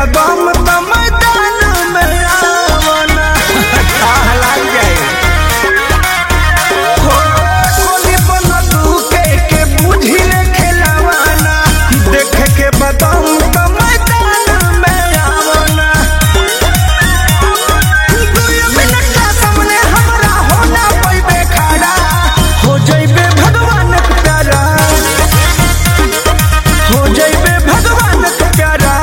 बदम त मैदान में आवना आह लाग जाए हो गोली बंदूक के बुझिले खेलावाना देख के बदम त मैदान में आवना दुई मिनट का सामने हमरा होना पैबे खड़ा हो जइबे भगवान के प्यारा हो जइबे भगवान के प्यारा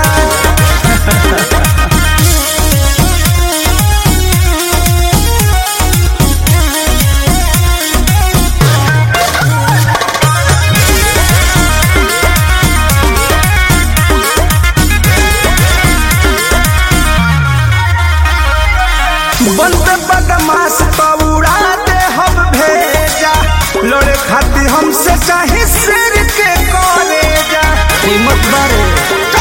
बंद बदमाश पौड़ा दे हम भेजा लड़े खातिर हमसे चाहे सिर के कॉलेजा हिम्मत बारे